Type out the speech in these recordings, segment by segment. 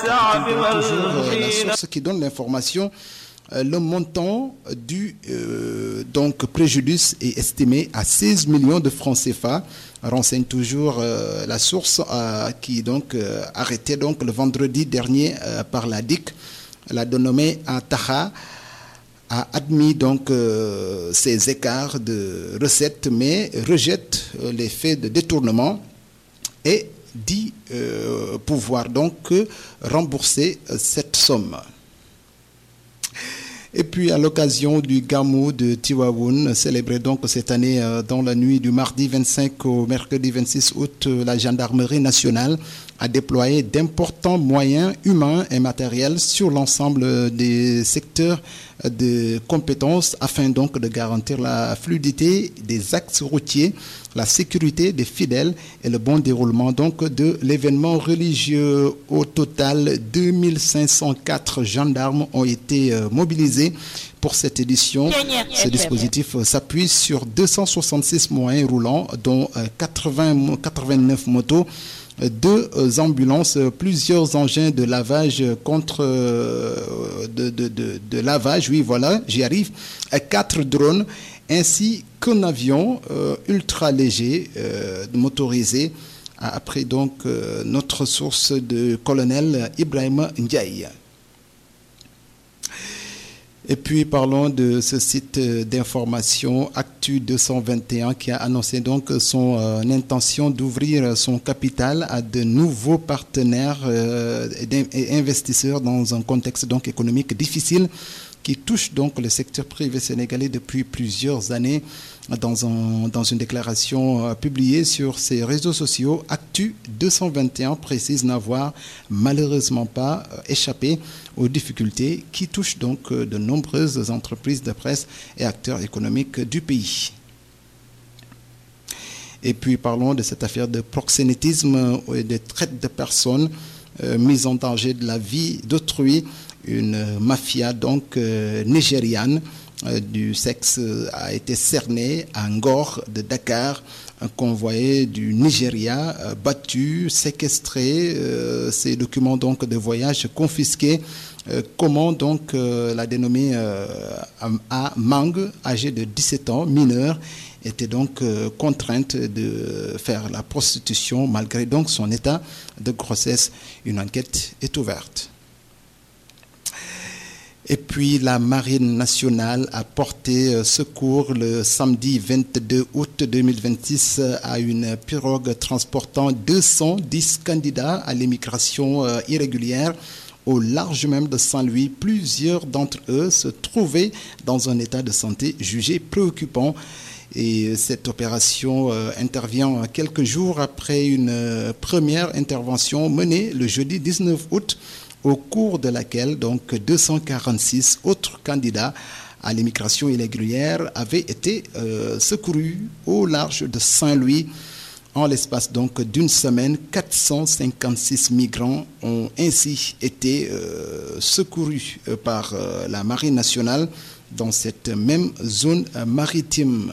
toujours la source qui donne l'information. Le montant du euh, donc préjudice est estimé à 16 millions de francs CFA. Renseigne toujours euh, la source euh, qui donc arrêté donc le vendredi dernier par la DIC. La dénommée Taha a admis donc ces écarts de recettes mais rejette les faits de détournement et dit pouvoir donc rembourser cette somme. Et puis à l'occasion du Gamou de Tiwaoun, célébré donc cette année dans la nuit du mardi 25 au mercredi 26 août, la gendarmerie nationale a déployé d'importants moyens humains et matériels sur l'ensemble des secteurs de compétences afin donc de garantir la fluidité des axes routiers, la sécurité des fidèles et le bon déroulement donc de l'événement religieux. Au total, 2504 gendarmes ont été mobilisés pour cette édition. Ce dispositif s'appuie sur 266 moyens roulants, dont 80, 89 motos deux ambulances, plusieurs engins de lavage contre de, de, de, de lavage, oui voilà, j'y arrive, quatre drones, ainsi qu'un avion euh, ultra léger euh, motorisé, après donc euh, notre source de colonel Ibrahim Ndiaye. Et puis parlons de ce site d'information Actu 221 qui a annoncé donc son euh, intention d'ouvrir son capital à de nouveaux partenaires euh, et investisseurs dans un contexte donc économique difficile qui touche donc le secteur privé sénégalais depuis plusieurs années. Dans, un, dans une déclaration euh, publiée sur ses réseaux sociaux, Actu 221 précise n'avoir malheureusement pas euh, échappé aux difficultés qui touchent donc euh, de nombreuses entreprises de presse et acteurs économiques du pays. Et puis parlons de cette affaire de proxénétisme et de traite de personnes euh, mise en danger de la vie d'autrui. Une mafia donc euh, nigériane euh, du sexe a été cernée à Ngor de Dakar. Un convoyé du Nigeria battu, séquestré, ces documents donc de voyage confisqués. comment donc la dénommée A Mang, âgée de 17 ans, mineure, était donc euh, contrainte de faire la prostitution malgré donc son état de grossesse. Une enquête est ouverte. Et puis la Marine nationale a porté euh, secours le samedi 22 août 2026 à une pirogue transportant 210 candidats à l'immigration euh, irrégulière au large même de Saint-Louis. Plusieurs d'entre eux se trouvaient dans un état de santé jugé préoccupant. Et cette opération euh, intervient quelques jours après une euh, première intervention menée le jeudi 19 août, au cours de laquelle donc 246 autres candidats à l'immigration irrégulière avaient été euh, secourus au large de Saint-Louis. En l'espace donc d'une semaine, 456 migrants ont ainsi été secourus par la Marine nationale dans cette même zone maritime.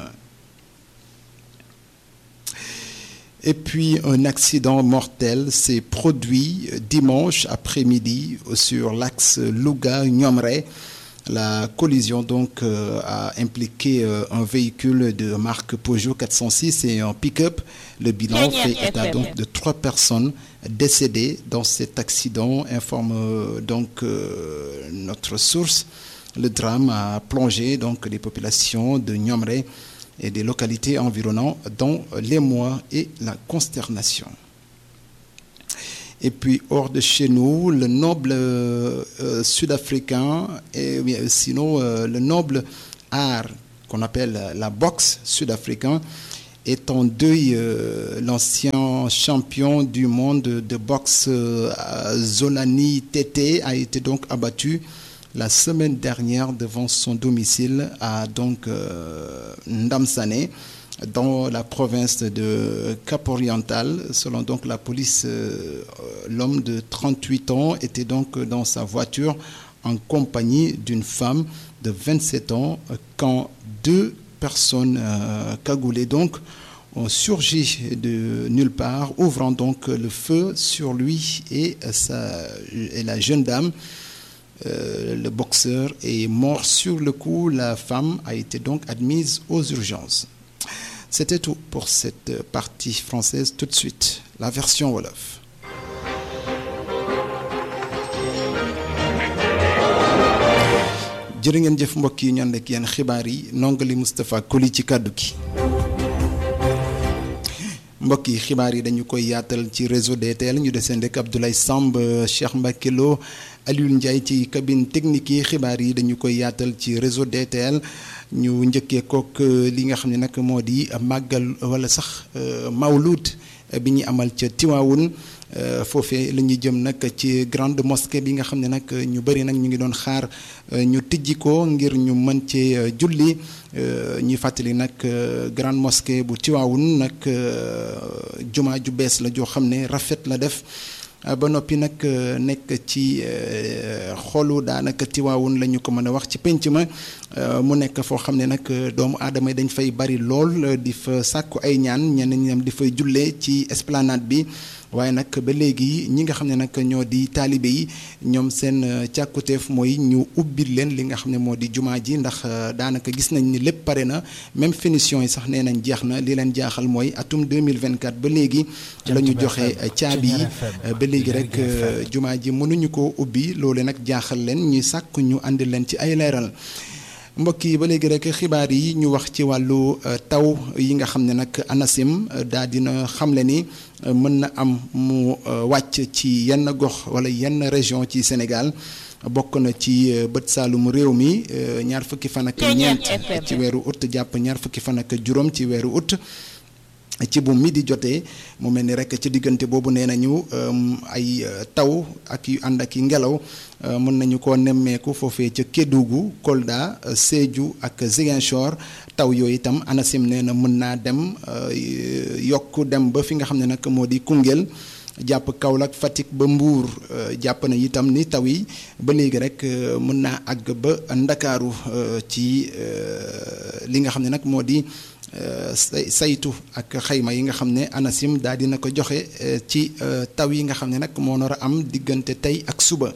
Et puis un accident mortel s'est produit dimanche après-midi sur l'axe Louga-Nyomre. La collision donc euh, a impliqué euh, un véhicule de marque Peugeot 406 et un pick-up. Le bilan fait état donc de trois personnes décédées dans cet accident, informe euh, donc notre source. Le drame a plongé donc les populations de Nyomre et des localités environnantes dans l'émoi et la consternation. Et puis hors de chez nous, le noble euh, sud-africain et sinon euh, le noble art qu'on appelle la boxe sud-africain est en deuil. Euh, L'ancien champion du monde de boxe Zolani Tete a été donc abattu la semaine dernière devant son domicile à donc euh, Ndamsane dans la province de Cap-Oriental. Selon donc la police, euh, l'homme de 38 ans était donc dans sa voiture en compagnie d'une femme de 27 ans quand deux personnes euh, cagoulées donc ont surgi de nulle part, ouvrant donc le feu sur lui et, sa, et la jeune dame. Euh, le boxeur est mort sur le coup. La femme a été donc admise aux urgences. C'était tout pour cette partie française. Tout de suite, la version Wolof. jërë ngeen jëf mbokk yi ñu ànd ak yéen xibaar yi nongali Moustapha Koli ci kàddu gi mbokk yi xibaar yi dañu koy yaatal ci réseau DTL ñu deseen rek Abdoulaye Samb Cheikh Mbacke Lo Aliou Ndiaye ci cabine technique yi xibaar yi dañu koy yaatal ci réseau DTL ñu njëkkee kook li nga xam ne nag moo di màggal wala sax mawlud bi ñu amal ca Tiwaawun foofee la ñuy jëm nag ci grande mosquée bi nga xam ne nag ñu bëri nag ñu ngi doon xaar ñu tijji ko ngir ñu mën cee julli ñuy fàttali nag grande mosquée bu Tiwaawun nag jumaa ju bees la joo xam ne rafet la def ba noppi nag nekk ci xolu daanaka Tiwaawun la ñu ko mën a wax ci penc ma mu nekk foo xam ne nag doomu aadama yi dañ fay bari lool di fa sàkku ay ñaan ñeneen ñam di fay jullee ci esplanade bi waaye nag ba léegi ñi nga xam ne nag ñoo di taalibe yi ñoom seen càkkuteef mooy ñu ubbil leen li nga xam ne moo di jumaa ji ndax daanaka gis nañ ni lépp pare na même finition yi sax nee nañ jeex na li leen jaaxal mooy atum 2024 ba léegi la ñu joxe caabi yi ba léegi rek jumaa ji mënuñu ko ubbi loole nag jaaxal leen ñuy sàkk ñu àndi leen ci ay leeral mbokk yi ba léegi rek xibaar yi ñu wax ci wàllu taw yi nga xam ne nag ANACIM daa dina xamle ni mën na am mu wàcc ci yenn gox wala yenn région ci Sénégal bokk na ci bët saalumu réew mi ñaar fukki fan ak ñeent ci weeru août jàpp ñaar fukki fan ak juróom ci weeru août ci bu midi jotee mu mel ni rek ci diggante boobu nee nañu ay taw ak yu ànd ak yi ngelaw mën nañu ko nemmeeku foofee ca Kédougou Kolda Sédhiou ak Ziguinchor taw yooyu itam ANACIM nee na mën naa dem yokk dem ba fi nga xam ne nag moo di Koungheul jàpp Kaolack Fatick ba Mbour jàpp na itam ni taw yi ba léegi rek mën naa àgg ba Ndakaaru ci li nga xam ne nag moo di saytu ak xayma yi nga xam ne ANACIM daal dina ko joxe ci taw yi nga xam ne nag moo nar a am diggante tey ak suba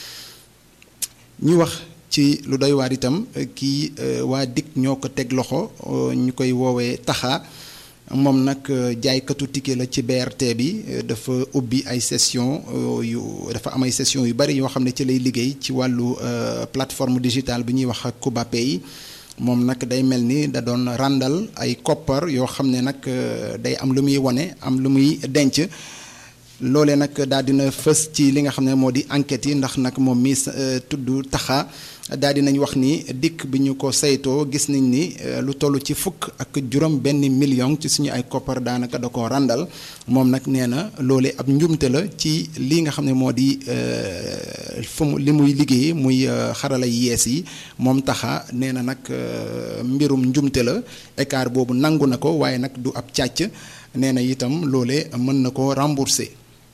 ñu wax ci lu doy waar itam kii waa DIC ñoo ko teg loxo ñu koy woowee taxa moom nag jaaykatu ticket la ci BRT bi dafa ubbi ay session yu dafa am ay session yu bari yoo xam ne ci lay liggéey ci wàllu plateforme digitale bi ñuy wax Kubapay moom nag day mel ni da doon ràndal ay koppar yoo xam ne nag day am lu muy wone am lu muy denc loolee nag daal dina fës ci li nga xam ne moo di enquête yi ndax nag moom mi tudd taxa daal dinañ wax ni dikk bi ñu ko saytoo gis nañ ni lu toll ci fukk ak juróom benn million ci suñu ay koppar daanaka da ko ràndal moom nag nee na loolee ab njumte la ci li nga xam ne moo di fu mu li muy liggéey muy xarala yees yi moom taxa nee na nag mbirum njumte la écart boobu nangu na ko waaye nag du ab càcc nee na itam loole mën na ko rembourser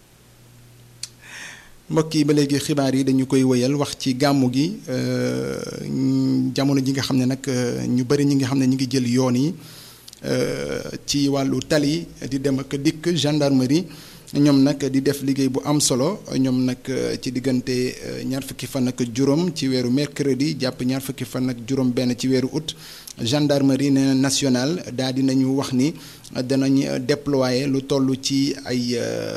mbokk yi ba léegi xibaar yi dañu koy wëyal wax ci gàmmu gi jamono ji nga xam ne nag ñu bari ñi nga xam ne ñu ngi jël yoon yi ci wàllu tali di dem ak dikk gendarmerie ñoom nag di def liggéey bu am solo ñoom nag ci diggante ñaar fukki fan ak juróom ci weeru mercredi jàpp ñaar fukki fan ak juróom benn ci weeru août gendarmerie nationale daal di nañu wax ni danañ déployer lu toll ci ay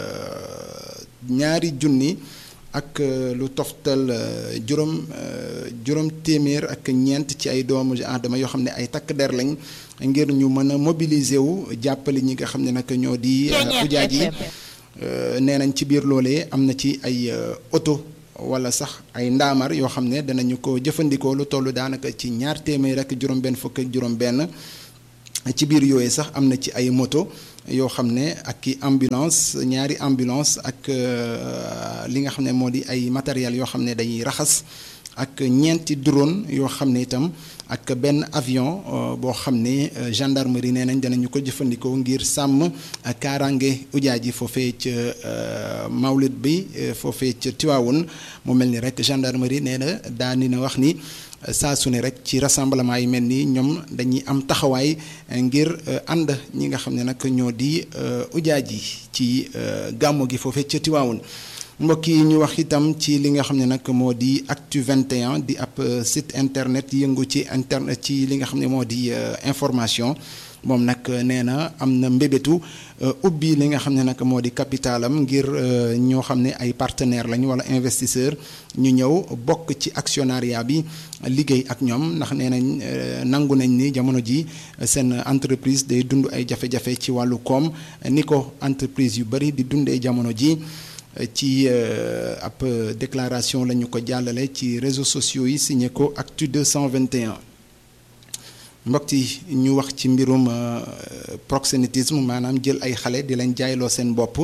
ñaari junni ak lu toftal juróom juróom téeméer ak ñeent ci ay doomu aadama yoo xam ne ay takk der lañ ngir ñu mën a mobiliser wu jàppale ñi nga xam ne nag ñoo di ujaaj yi nee nañ ci biir loolee am na ci ay oto wala sax ay ndaamar yoo xam ne danañu ko jëfandikoo lu toll daanaka ci ñaar téeméer ak juróom-benn fukk ak juróom-benn ci biir yooyu sax am na ci ay moto yoo xam ne ak i ambulance ñaari ambulance ak li nga xam ne moo di ay matériel yoo xam ne dañuy raxas ak ñeenti drone yoo xam ne itam ak benn avion boo xam ne gendarmerie nee nañ danañu ko jëfandikoo ngir sàmm kaaraange ujaaj yi foofee ca mawlid bi foofee ca Tiwaawoon mu mel ni rek gendarmerie nee na daani na wax ni saa su ne rek ci rassemblement yi mel nii ñoom dañuy am taxawaay ngir ànd ñi nga xam ne nag ñoo di ujaaj yi ci gàmmu gi foofee ca Tiwaawoon mbokk yi ñu wax itam ci li nga xam ne nag moo di Actu 21 di ab site internet yëngu ci internet ci li nga xam ne moo di information moom nag nee na am na mbébétu ubbi li nga xam ne nag moo di capitalam ngir ñoo xam ne ay partenaire lañu wala investisseur ñu ñëw bokk ci actionnariat bi liggéey ak ñoom ndax nee nañ nangu nañ ni jamono ji seen entreprise day dund ay jafe-jafe ci wàllu koom ni ko entreprise yu bari di dundee jamono ji ci ab déclaration la ñu ko jàllale ci réseaux sociaux yi signé ko Actu 221 mbokk yi ñu wax ci mbirum proxénétisme maanaam jël ay xale di leen jaayloo seen bopp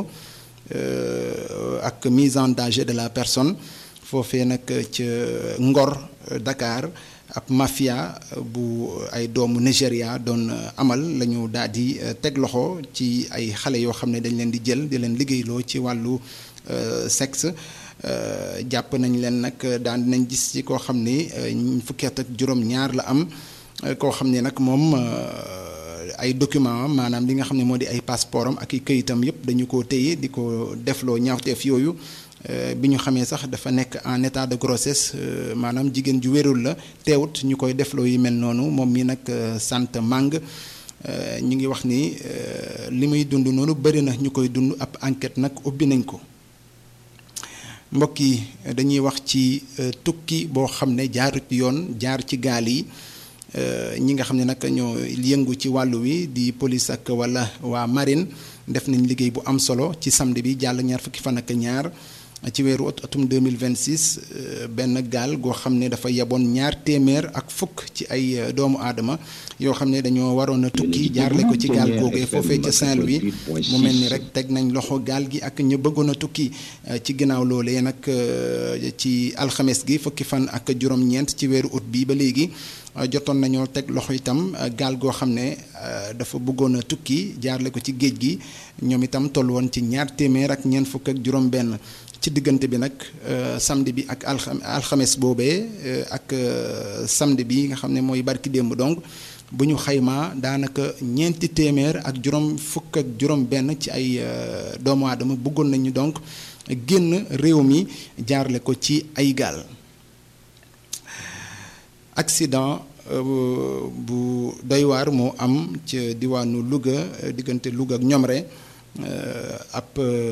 ak mise en danger de la personne foofee nag ca Ngor Dakar ab mafia bu ay doomu Nigéria doon amal la ñu daal di teg loxo ci ay xale yoo xam ne dañ leen di jël di leen liggéeyloo ci wàllu sexe jàpp nañ leen nag daan dinañ gis ci koo xam ne fukki at ak juróom-ñaar la am. koo xam ne nag moom ay document maanaam li nga xam ne moo di ay passeport am ak i këyitam yëpp dañu ko téye di ko defloo ñaawteef yooyu bi ñu xamee sax dafa nekk en état de grossesse maanaam jigéen ju wérul la teewut ñu koy defloo yi mel noonu moom mi nag sant màng ñu ngi wax ni li muy dund noonu bëri na ñu koy dund ab enquête nag ubbi nañ ko mbokk yi dañuy wax ci tukki boo xam ne jaarut yoon jaar ci gaal yi ñi nga xam ne nag ñoo yëngu ci wàllu wi di police ak wala waa marine def nañ liggéey bu am solo ci samedi bi jàll ñaar fukki fan ak ñaar ci weeru atum 2026 benn gaal goo xam ne dafa yeboon ñaar téeméer ak fukk ci ay doomu aadama yoo xam ne dañoo waroon a tukki jaarle ko ci gaal googee foofee ca Saint-Louis mu mel ni rek teg nañ loxo gaal gi ak ñu bëggoon a tukki ci ginnaaw loolee nag ci alxames gi fukki fan ak juróom-ñeent ci weeru ut bi ba léegi jotoon nañoo teg loxo itam gaal goo xam ne dafa bëggoon a tukki jaarle ko ci géej gi ñoom itam toll woon ci ñaar téeméer ak ñeent fukk ak juróom-benn ci diggante bi nag samedi bi ak alxames boobee ak samedi bi nga xam ne mooy barki démb donc bu ñu xaymaa daanaka ñeenti téeméer ak juróom fukk ak juróom-benn ci ay doomu aadama bëggoon nañu donc génn réew mi jaarle ko ci ay gaal. accident bu doy waar moo am ca diwaanu Louga diggante Louga ak Ñomre ab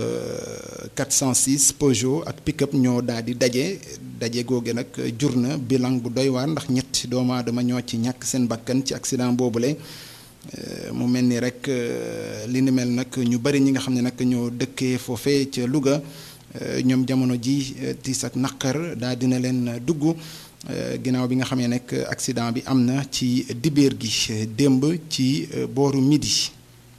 406 Peugeot ak pick-up ñoo daal di daje daje googe nag jur na bilan bu doy waar ndax ñetti doomu aadama ñoo ci ñàkk seen bakkan ci accident boobule mu mel ni rek li ni mel nag ñu bari ñi nga xam ne nag ñoo dëkkee foofee ca Louga ñoom jamono ji tiis ak naqar daal dina leen dugg. ginnaaw bi nga xamee nekk accident bi am na ci dibéer gi démb ci booru midi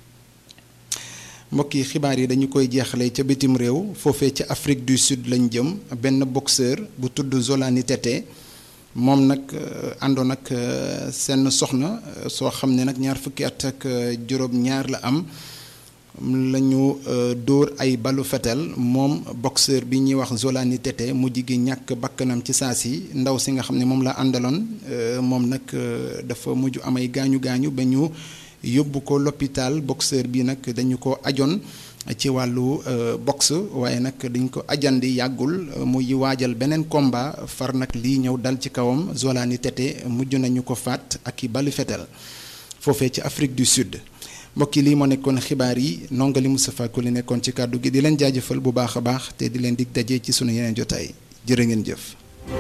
mbokki xibaar yi dañu koy jeexale ca bitim réew foofee ca Afrique du Sud lañ jëm benn boxeur bu tudd Zolani Tete moom nag àndoon ak seen soxna soo xam ne nag ñaar fukki at ak juróom-ñaar la am lañu dóor ay balu fetel moom boxeur bi ñuy wax Zolani Tete mujj gi ñàkk bakkanam ci saa si ndaw si nga xam ne moom la àndaloon moom nag dafa mujj amay gaañu gaañu ba ñu yóbbu ko l'hôpital boxeur bi nag dañu ko ajoon ci wàllu boxe waaye nag dañ ko ajandi yàggul muy waajal beneen combat far nag lii ñëw dal ci kawam Zolani Tete mujj nañu ko faat ak i balu fetel foofee ci Afrique du Sud mbokk yi lii moo nekkoon xibaar yi nongali Moustapha Koli nekkoon ci kàddu gi di leen jaajëfal bu baax a baax te di leen dig daje ci sunu yeneen jotaay jërë ngeen jëf.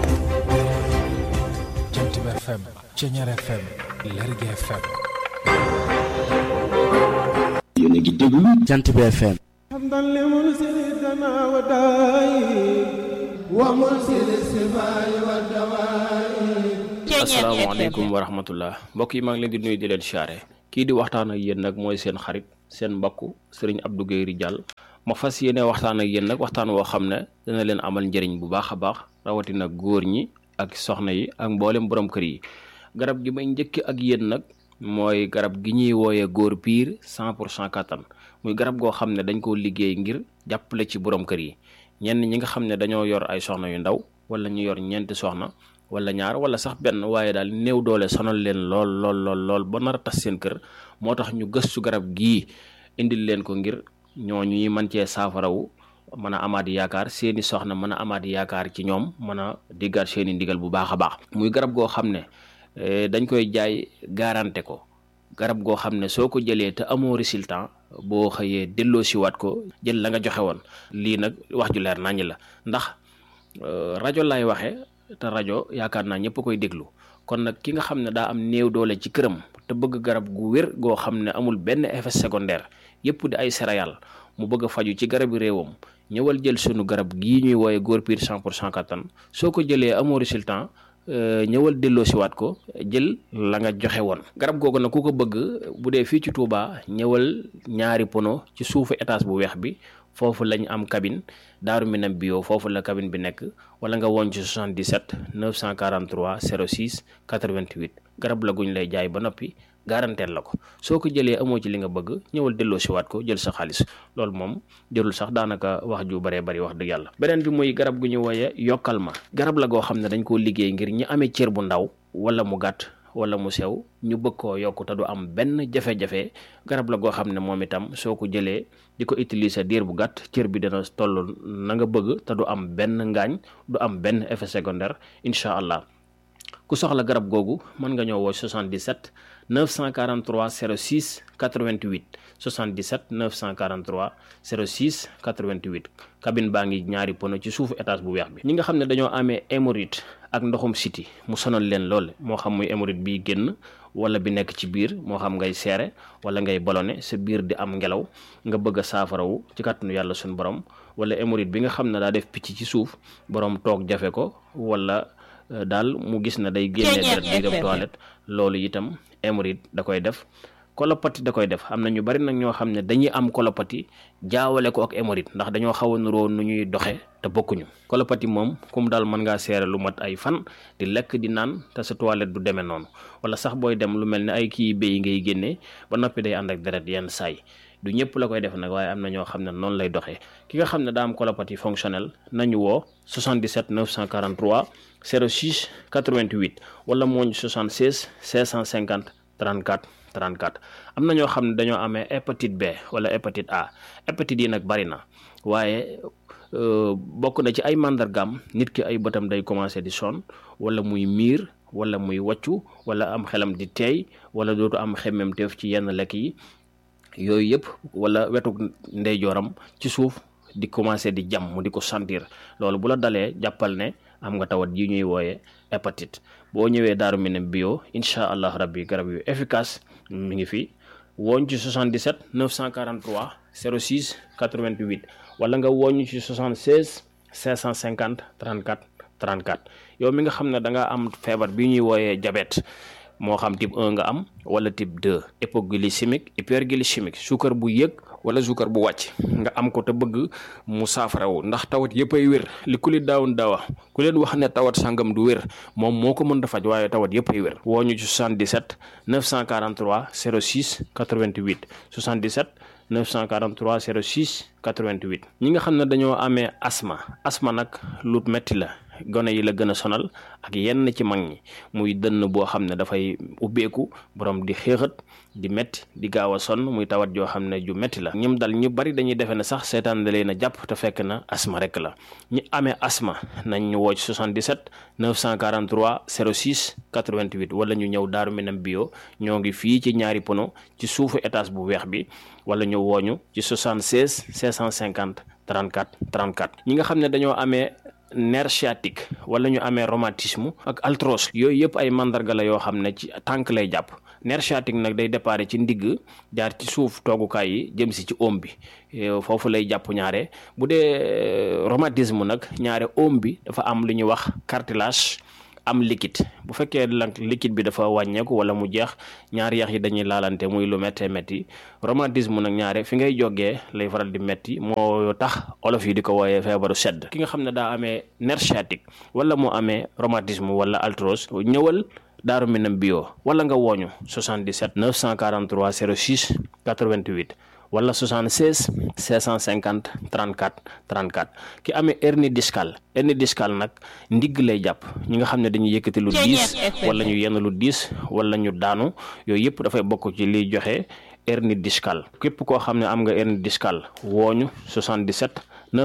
Jant bi FM Ceñeer FM Lergui FM. yéen a ngi déglu Jant bi FM. asalaamaaleykum wa rahmatullah mbokk yi maa ngi leen di nuyu di leen siyaare kii di waxtaan ak yéen nag mooy seen xarit seen mbokk sëriñ Abdou Guèye Ridial ma fas yéene waxtaan ak yéen nag waxtaan woo xam ne dana leen amal njëriñ bu baax a baax rawatina góor ñi ak soxna yi ak mboolem borom kër yi garab gi may njëkk ak yéen nag mooy garab gi ñuy wooyee góor piir cent pour cent kattan muy garab goo xam ne dañ koo liggéey ngir jàppale ci borom kër yi ñenn ñi nga xam ne dañoo yor ay soxna yu ndaw wala ñu yor ñeenti soxna wala ñaar wala sax benn waaye daal néew doole sonal leen lool lool lool lool ba nar a tas seen kër moo tax ñu gëstu garab gii indil leen ko ngir ñooñu ñuy mën cee saafarawu mën a amaat yaakaar seeni soxna mën a amaat yaakaar ci ñoom mën a diggaat seeni ndigal bu baax a baax muy garab goo xam ne dañ koy jaay garanté ko garab goo xam ne soo ko jëlee te amoo résultat boo xëyee delloo siwaat ko jël la nga joxe woon lii nag wax ju leer naññ la ndax rajo lay waxee te rajo yaakaar naa ñëpp koy déglu kon nag ki nga xam ne daa am néew doole ci këram te bëgg garab gu wér goo xam ne amul benn effet secondaire yëpp di ay céréales mu bëgg a faju ci garabi réewam ñëwal jël sunu garab gii ñuy wooye góor piir 100 pour cent kattan soo ko jëlee amoo résultat ñëwal delloo siwaat ko jël la nga joxe woon garab googu nag ku ko bëgg bu dee fii ci Touba ñëwal ñaari pono ci suufu étage bu weex bi foofu lañ am cabine daaru minam bio foofu la cabine bi nekk wala nga woon ci 77 943 06 88 garab la guñ lay jaay ba noppi garanteel la ko soo ko jëlee amoo ci li nga bëgg ñëwal delloo siwaat ko jël sa xaalis loolu moom jërul sax daanaka wax ju baree bari wax dëgg yàlla beneen bi muy garab gu ñu wooye yokkal ma garab la goo xam ne dañ koo liggéey ngir ñi amee cër bu ndaw wala mu gàtt wala mu sew ñu bëgg koo yokk te du am benn jafe-jafe garab la goo xam ne moom itam soo ko jëlee di ko utiliser diir bu gàtt cër bi dana toll na nga bëgg te du am benn ngaañ du am benn effet secondaire incha allah ku soxla garab googu mën nga ñëw woo 77 943 06 88 77 943 06 88 cabine baa ngi ñaari pono ci suufu étage bu weex bi ñi nga xam ne dañoo amee hémorroïde ak ndoxum siti mu sonal leen lool moo xam muy hémorroïde bi génn wala bi nekk ci biir moo xam ngay seere wala ngay ballonné sa biir di am ngelaw nga bëgg a saafarawu ci kàttanu yàlla suñu borom wala hémorroïde bi nga xam ne daa def picc ci suuf borom toog jafe ko wala daal mu gis na day génnee deret di dem toilette loolu itam hémorroïde da koy def kolopati da koy def am na ñu bari nag ñoo xam ne dañuy am kolopati jaawale ko ak hémorroïde ndax dañoo xaw a nuroo nu ñuy doxe te bokkuñu kolopati moom kum daal mën ngaa seere lu mat ay fan di lekk di naan te sa toilette du demee noonu wala sax booy dem lu mel ne ay kii béy ngay génnee ba noppi day ànd ak deret yenn saay du ñëpp la koy def nag waaye am na ñoo xam ne noonu lay doxee ki nga xam ne daa am colopathie fonctionnelle nañu woo 77 943 06 88 wala mooñ 76 650 34 34 am na ñoo xam ne dañoo amee hépatite B wala hépatite A hépatite yi nag bari na waaye bokk na ci ay màndargaam nit ki ay bëtam day commencé di sonn wala muy miir wala muy wàccu wala am xelam di teey wala dootu am xemmemteef ci yenn lekk yi yooyu yëpp wala wetu ndeyjooram ci suuf di commencé di jam mu di ko sentir loolu bu la dalee jàppal ne am nga tawat yi ñuy wooye hépatite boo ñëwee daaru minam bio incha allah rabbi garab yu efficace mi ngi fi wooñ ci 77 943 06 88 wala nga wooñ ci 76 550 34 34 yow mi nga xam ne da nga am feebar bi ñuy wooyee diabète moo xam type 1 nga am wala type 2 hypoglycémique hyperglycémique suukar bu yëg wala suukar bu wàcc nga am ko te bëgg mu saafarawu ndax tawat yëpp ay wér li ku li daawun daawa ku leen wax ne tawat sangam du wér moom moo ko mën a faj waaye tawat yëpp ay wér woo ñu ci 77 943 06 88 77 943 06 88 ñi nga xam ne dañoo amee asma asma nag lu metti la gone yi la gën a sonal ak yenn ci mag ñi muy dënn boo xam ne dafay ubbeeku borom di xéexat di metti di gaaw a sonn muy tawat joo xam ne ju metti la ñoom dal ñu bari dañuy defe ne sax seetaan da leen a jàpp te fekk na asma rek la ñi amee asma nañ ñu woo ci 77 943 06 88 wala ñu ñëw daaru minam bio ñoo ngi fii ci ñaari pono ci suufu étage bu weex bi wala ñu wooñu ci 76 550 34 34 ñi nga xam ne dañoo amee nerf sciatique wala ñu amee rhumatisme ak arthrose yooyu yëpp ay mandarga la yoo xam ne ci tànk lay jàpp nerf sciatique nag day déparé ci ndigg jaar ci suuf toogukaay yi jëm si ci oom bi foofu lay jàpp ñaare bu dee rhumatisme nag ñaare oom bi dafa am lu ñuy wax cartilage am liquide bu fekkee nag liquide bi dafa wàññeeku wala mu jeex ñaari yax yi dañuy laalante muy lu méttee métti rhumatisme nag ñaare fi ngay jógee lay faral di métti moo tax olof yi di ko wooyee feebaru sedd ki nga xam ne daa amee nerf sciatique wala moo amee rhumatisme wala arthrose ñëwal daaru minam bio wala nga wooñu 77 943 06 88 wala 76 650 34 34 ki amee hernie discale hernie discale nag ndigg lay jàpp ñi nga xam ne dañuy yëkkati lu diis wala ñu yenn lu diis wala ñu daanu yooyu yëpp dafay bokk ci liy joxe hernie discale képp koo xam ne am nga hernie discale wooñu 77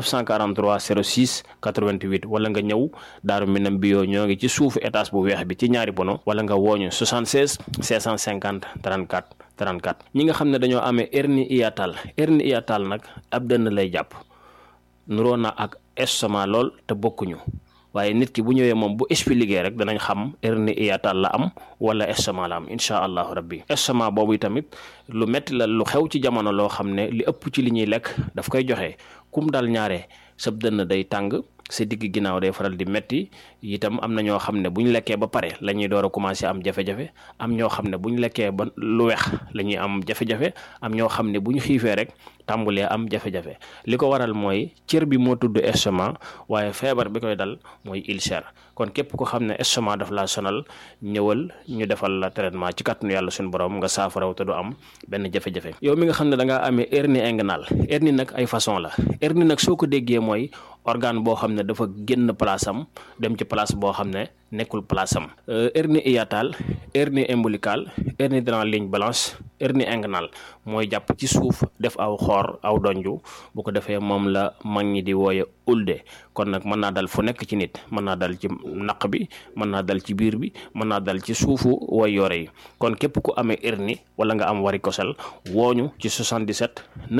943 06 88 wala nga ñëw daaru minam bio ñoo ngi ci suufu étage bu weex bi ci ñaari bono wala nga wooñu 76 650 34 34 ñi nga xam ne dañoo amee hernie hiatale hernie hiatale nag ab dënn lay jàpp nuroo na ak estomac lool te bokkuñu waaye nit ki bu ñëwee moom bu expliqué rek danañ xam hernie hiatale la am wala estomac la am incha allahu rabbi estomac boobu tamit lu metti la lu xew ci jamono loo xam ne li ëpp ci li ñuy lekk daf koy joxe kum dal ñaare sab dënn day tàng sa digg ginnaaw day faral di metti itam am na ñoo xam ne bu ñu lekkee ba pare la ñuy door a commencé am jafe-jafe am ñoo xam ne bu ñu lekkee ba lu weex la ñuy am jafe-jafe am ñoo xam ne bu ñu xiifee rek tàmbulee am jafe-jafe li ko waral mooy cër bi moo tudd estomac waaye feebar bi koy dal mooy ulcère kon képp ko xam ne estomac daf laa sonal ñëwal ñu defal la traitement ci kàttanu yàlla suñu borom nga saafaraw te du am benn jafe-jafe yow mi nga xam ne da ngaa amee hernie inguinale hernie nag ay façon la hernie nag soo ko déggee mooy organe boo xam ne dafa génn place am dem ci place boo xam ne nekkul place am hernie hiatale hernie ombilicale hernie dans la ligne blanche hernie inguinale mooy jàpp ci suuf def aw xoor aw donju bu ko defee moom la mag ñi di wooye ulde kon nag mën naa dal fu nekk ci nit mën naa dal ci naq bi mën naa dal ci biir bi mën naa dal ci suufu way yore yi kon képp ku amee hernie wala nga am varicocèle wooñu ci 77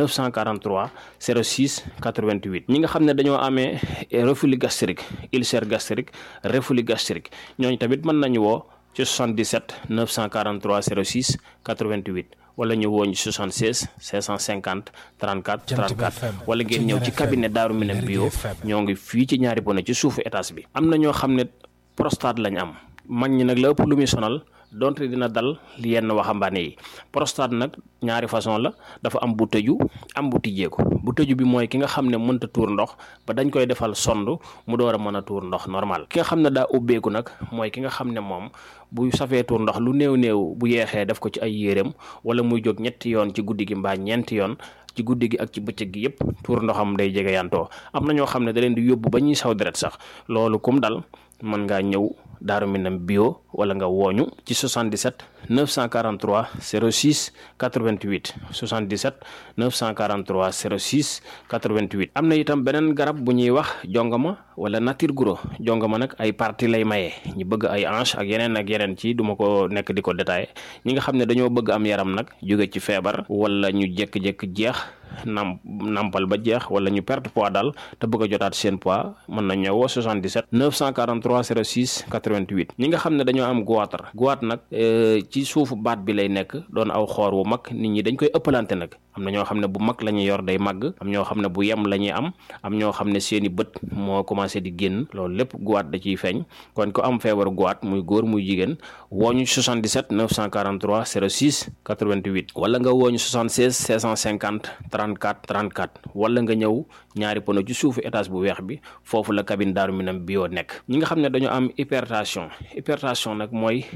943 06 88 ñi nga xam ne dañoo amee reflux gastrique ulcère gastrique reflux gastrique ñooñu tamit mën nañu woo ci 77 943 06 88 wala ñu woo ñu 76 550 34 34 wala ngeen ñëw ci cabinet Daaru Minam bio ñoo ngi fii ci ñaari bone ci suufu étage bi. am na ñoo xam ne prostate lañ am mag ñi nag la ëpp lu muy sonal donte dina dal yenn waxambaane yi prostate nag ñaari façon la dafa am bu tëju am bu tijjeeku bu tëju bi mooy ki nga xam ne mënta tuur ndox ba dañ koy defal sond mu door a mën a tuur ndox normal ki nga xam ne daa ubbeeku nag mooy ki nga xam ne moom bu safee tuur ndox lu néew néew bu yeexee def ko ci ay yéreem wala muy jóg ñetti yoon ci guddi gi mbaa ñeenti yoon ci guddi gi ak ci bëccëg gi yépp tuur ndoxam day jege yantoo am na ñoo xam ne da leen di yóbbu ba ñuy saw deret sax loolu kum dal mën ngaa ñëw Daaru Minam bio wala nga wooñu ci 77 943 06 88 77 943 06 88 am na itam beneen garab bu ñuy wax jongama wala nature guro jongama nag ay partie lay maye ñu bëgg ay hanche ak yeneen ak yeneen ci duma ko nekk di ko détaillé ñi nga xam ne dañoo bëgg am yaram nag jóge ci feebar wala ñu jékki-jékki jeex nam nampal ba jeex wala ñu perte poids daal te bëgg a jotaat seen poids mën na ñëwoo 77 943 06 88 ñi nga xam ne dañoo am goitre goitre nag ci suufu baat bi lay nekk doon aw xoor wu mag nit ñi dañ koy ëppalante nag am na ñoo xam ne bu mag la ñuy yor day màgg am ñoo xam ne bu yem la ñuy am am ñoo xam ne seeni bët moo commencé di génn loolu lépp goitre da ciy feeñ kon ko am feebaru goitre muy góor muy jigéen wooñu 77 943 06 88 wala nga wooñu 76 650 34 34 wala nga ñëw ñaari pono ci suufu étage bu weex bi foofu la cabine Daaru Minam bio nekk ñi nga xam ne dañoo am hypertension hypertension nag mooy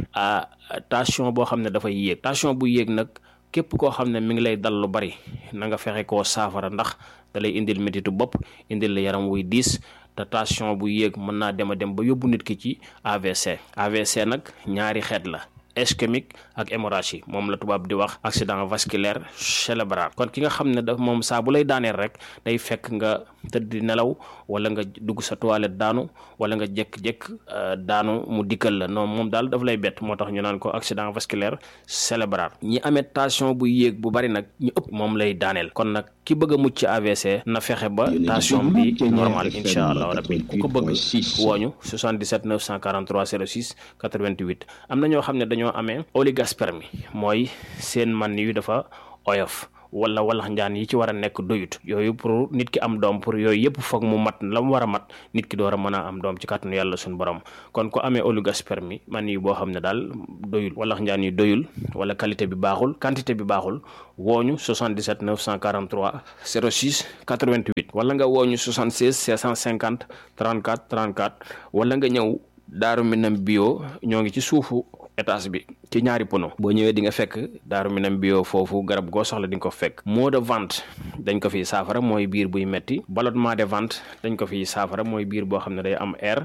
tension boo xam ne dafay yéeg tension bu yéeg nag képp koo xam ne mi ngi lay dal lu bari na nga fexe koo saafara ndax da lay indil métitu bopp indil la yaram wuy diis te tension bu yéeg mën naa dem a dem ba yóbbu nit ki ci AVC AVC nag ñaari xeet la ischémique ak hémorragie moom la tubaab di wax accident vasculaire cérébral kon ki nga xam ne daf moom saa bu lay daaneel rek day fekk nga tëdd di nelaw wala nga dugg sa toilette daanu wala nga jékk-jékk daanu mu dikkal la non moom daal daf lay bett moo tax ñu naan ko accident vasculaire cérébral ñi amee tension bu yéeg bu bari nag ñu ëpp moom lay daaneel kon nag ki bëgg a mucc ci AVC na fexe ba tension bi normal incha allah rabbi ku ko bëgg wooñu 77 943 06 88 am na ñoo xam ne dañoo amee oligospermie mooy seen man yu dafa oyof wala walax njaan yi ci war a nekk doyut yooyu pour nit ki am doom pour yooyu yëpp foog mu mat la mu war a mat nit ki door a mën a am doom ci kàttanu yàlla suñu borom kon ko amee oligospermie man yi boo xam ne daal doyul walax njaan yi doyul wala qualité bi baaxul quantité bi baaxul wooñu 77 943 06 88 wala nga wooñu 76 650 34 34 wala nga ñëw Daaru Minam bio ñoo ngi ci suufu étage bi ci ñaari pono boo ñëwee di nga fekk daaru minam bio foofu garab goo soxla di nga ko fekk maux de ventre dañ ko fiy saafara mooy biir buy metti ballonnement de ventre dañ ko fiy saafara mooy biir boo xam ne day am air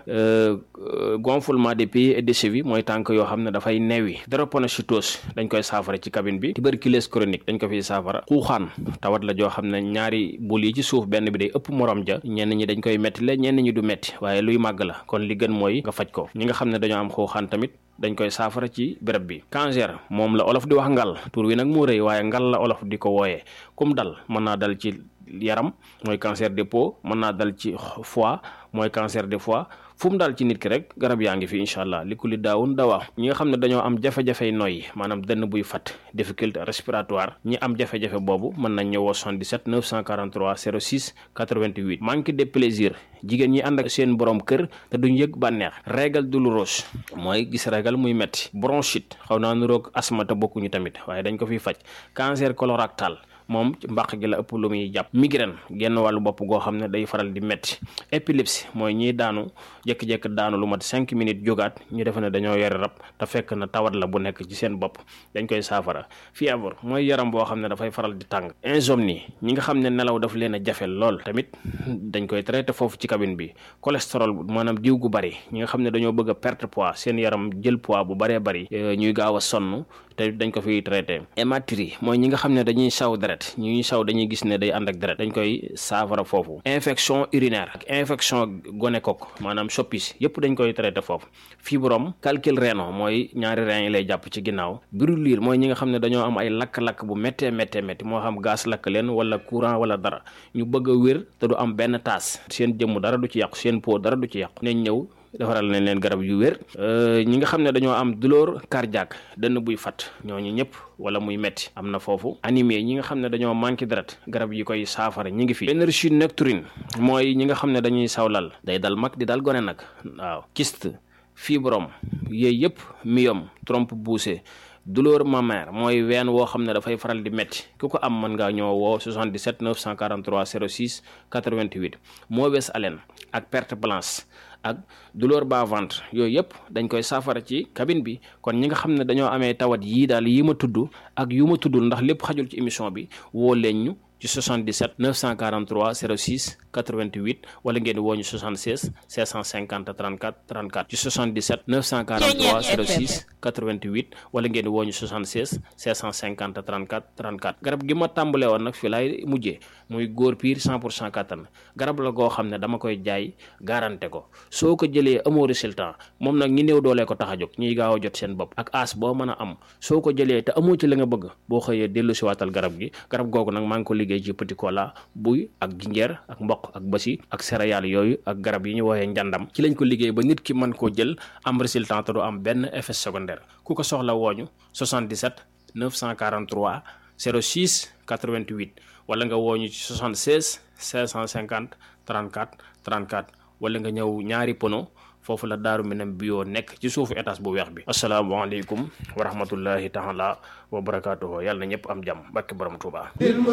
gonflement des pieds et des chevilles mooy tànk yoo xam ne dafay neewi drépanocytose dañ koy saafara ci cabine bi tuberculose chronique dañ ko fiy saafara xuuxaan tawat la joo xam ne ñaari bul yi ci suuf benn bi day ëpp morom ja ñenn ñi dañ koy metti la ñenn ñi du metti waaye luy màgg la kon li gën mooy nga faj ko ñi nga xam ne dañoo am xuuxaan tamit dañ koy saafara ci béréb bi cancer moom la olof di wax ngal tur wi nag moo rëy waaye ngal la olof di ko wooyee kum dal mën naa dal ci yaram mooy cancer des peaux mën naa dal ci foie mooy cancer des foie fu mu daal ci nit ki rek garab yaa ngi fi incha allah li ku li daawun dawaa ñi nga xam ne dañoo am jafe-jafey noyyi maanaam dënn buy fat difficulté respiratoire ñi am jafe-jafe boobu mën nañ ñëwoo 77 943 06 88 manque de plaisir jigéen ñi ànd ak seen borom kër te duñ yëg bànneex régal douloureuse mooy gis régal muy metti bronchite xaw naa nuroog asma te bokkuñu tamit waaye dañ ko fiy faj cancer colorectal moom ci mbàq gi la ëpp lu muy jàpp migraine genn wàllu bopp goo xam ne day faral di metti épilepsie mooy ñiy daanu jékki-jékki daanu lu mat cinq minutes jógaat ñu defe ne dañoo yore rab te fekk na tawat la bu nekk ci seen bopp dañ koy saafara fièvre mooy yaram boo xam ne dafay faral di tàng insomnie ñi nga xam ne nelaw daf leen a jafe lool tamit dañ koy traité foofu ci cabine bi cholestérol maanaam diw gu bari ñi nga xam ne dañoo bëgg a perte poids seen yaram jël poids bu baree bari ñuy gaaw a sonn te dañ ko fiy traité hématurie mooy ñi nga xam ne dañuy saw deret ñuy saw dañuy gis ne day ànd ak deret dañ koy saafara foofu infection urinaire ak infection gonocoque maanaam soppis yëpp dañ koy traité foofu fibrome calcul rénal mooy ñaari rein yi lay jàpp ci ginnaaw brûlure mooy ñi nga xam ne dañoo am ay lakk-lakk bu méttee méttee métti moo xam gaz lakk leen wala courant wala dara ñu bëgg a wér te du am benn taas seen jëmm dara du ci yàqu seen peau dara du ci yàqu nañ ñëw defaral nañ leen garab yu wér ñi nga xam ne dañoo am douleur cardiaque dënn buy fat ñooñu ñëpp wala muy metti am na foofu anémie ñi nga xam ne dañoo manqué deret garab yi koy saafara ñi ngi fi énergie nocturne mooy ñi nga xam ne dañuy sawlal day dal mag di dal gone nag waaw kyste fibrome yooyu yëpp myome trompe poussée douleur mammaire mooy ween woo xam ne dafay faral di métti ku ko am mën ngaa ñëw woo 77 943 06 88 mauvaise haleine ak perte blanche ak douleur bas ventre yooyu yëpp dañ koy saafara ci cabine bi kon ñi nga xam ne dañoo amee tawat yii daal yi ma tudd ak yu ma tuddul ndax lépp xajul ci émission bi woo leen ñu ci 77 943 06 88 wala ngeen woo ñu 76 650 34 34 ci 77 943 06 88 wala ngeen woo ñu 76 650 34 34 garab gi ma tàmbalee woon nag fi laay mujjee muy góor piir 100 pour cent kattan garab la goo xam ne dama koy jaay garanté ko soo ko jëlee amoo résultat moom nag ñi néew doolee ko tax a jóg ñuy gaaw a jot seen bopp ak as boo mën a am soo ko jëlee te amoo ci la nga bëgg boo xëyee dellu si waatal garab gi garab googu nag maa ngi ko liggéey ci petit cola buy ak jinjeer ak mboq ak basi ak céréales yooyu ak garab yi ñu woowee njàndam ci lañ ko liggéey ba nit ki mën koo jël am résultat te du am benn effet secondaire ku ko soxla wooñu 77 943 06 88 wala nga wooñu ci 76 550 34 34 wala nga ñëw ñaari pono foofu la daaru minam bio nekk ci suufu étage bu weex bi asalaamaaleykum wa rahmatullahi taala wa barakaatuhu yàlla na ñëpp am jàmm barke borom Tuubaa